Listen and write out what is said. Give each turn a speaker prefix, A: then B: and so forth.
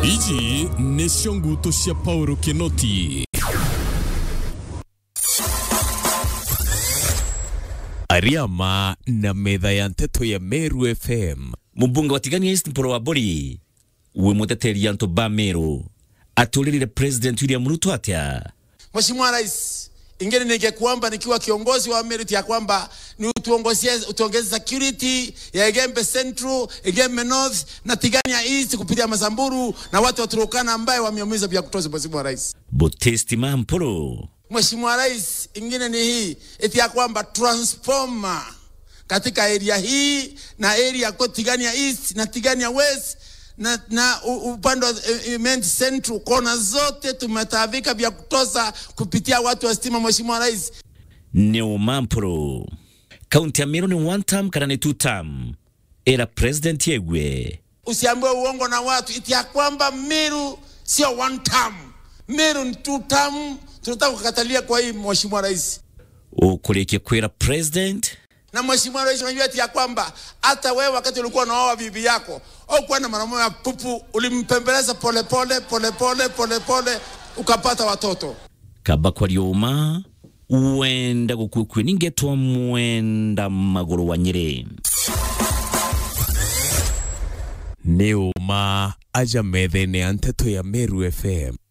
A: Iji nĩcio nguto cia Paulo Kinoti Ariama na metha ya nteto ya Meru FM
B: mubunge wa tigania east mporo wa bori we muteteri anto ba meru atulirire president william ruto atia
C: Mheshimiwa Rais, ingine ningekuomba nikiwa kiongozi wa Merit ya kwamba ni utuongozie utuongeze security ya Egembe Central, Egembe North na Tigania East kupitia Masamburu na watu wa Turkana ambaye wameumiza vya kutosha. Mheshimiwa Rais,
B: botesti ma mporo
C: Mheshimiwa Rais, ingine ni hii eti ya kwamba transformer katika area hii na area kwa Tigania East na Tigania West na, na u- upande wa eh, Imenti Central kona zote tumetaabika vya kutosha kupitia watu wa stima. Mheshimiwa Rais,
B: neo ma mporo kaunti ya meru ni one term kana ni two term era president yegwe
C: usiambiwe uongo na watu iti ya kwamba Meru sio one term, Meru ni two term. Tunataka kukatalia kwa hii Mheshimiwa Rais
B: ukulikia kwira president
C: na Mheshimiwa Rais, unajua eti ya kwamba hata wewe wakati ulikuwa unaoa bibi yako au kuwa na mwanamume ya pupu, ulimpembeleza polepole polepole polepole ukapata watoto.
B: kaba kwa ryoma wenda gukwikwi ningetwa mwenda maguru wa nyiri
A: nĩ ũma aja metha-inĩ ya nteto ya Meru FM